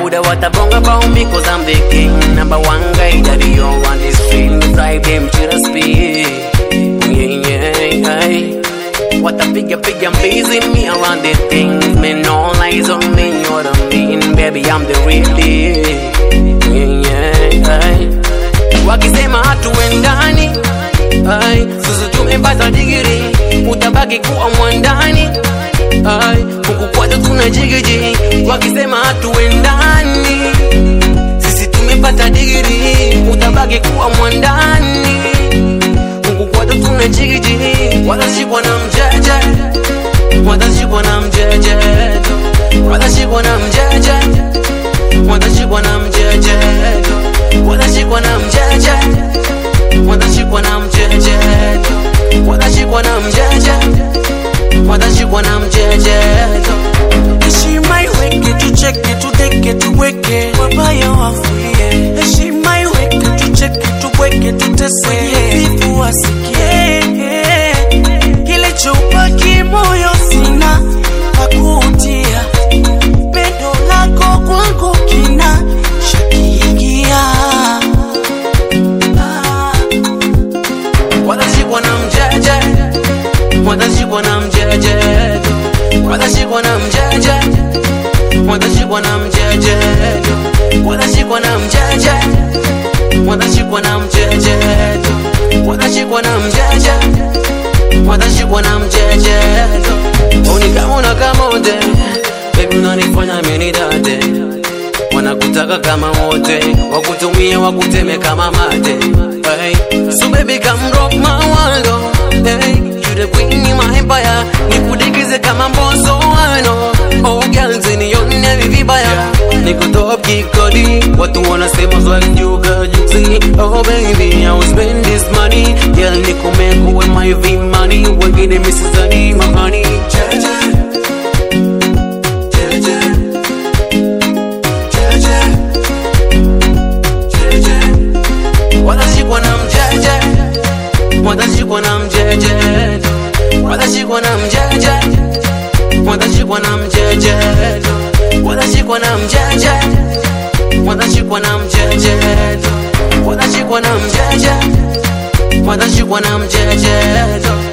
Buddha watabonga about me cause I'm the king Number one guy that you on this street Drive them to the speed Yeah, yeah, yeah Watapiga piga blazing me around the things Me no lies on me, you're the mean Baby, I'm the real deal Yeah, yeah, yeah Wakisema hatuendani Ai, sisi tumepata digiri Utabaki kuwa mwandani Ai, huku kwetu tuna jigiji Wakisema hatuendani Sisi tumepata digiri Utabaki kuwa mwandani Huku kwetu tuna jigiji Watashikwa na mjeje Watashikwa na mjeje Watashikwa na mjeje Watashikwa na mjeje Watashikwa na mjeje Watashikwa na mjeje Watashikwa na mjeje Watashikwa na mjeje heshima iweke tucheke tudeke tuweke wabaya wafulie heshima iweke tucheke tubweke tuteseke vivu wasikie kilichobaki moyo sina pakutia pendo lako kwangu kina shakiingia ah. Watashikwa na mjeje Watashikwa na mjeje Watashikwa na mjeje Watashikwa na mjeje Watashikwa na mjeje Watashikwa na mjeje Watashikwa na mjeje Watashikwa na mjeje Oni kama una kama wote Baby unanifanya mimi date wanakutaka kama wote wakutumie wakuteme kama mate hey. so baby come rock my world oh. hey. you the queen in my empire nikudikize kama mboso wano oh girls nione vibaya niko top kikodi watu wanasema zwajuga juzi oh baby I will spend this money girl niko meko with my V money wengine misizani mahani Jaja. Jaja. watashikwa na mjeje watashikwa na mjeje watashikwa na mjeje watashikwa na mjeje watashikwa na mjeje watashikwa na mjeje watashikwa na mjeje watashikwa na mjeje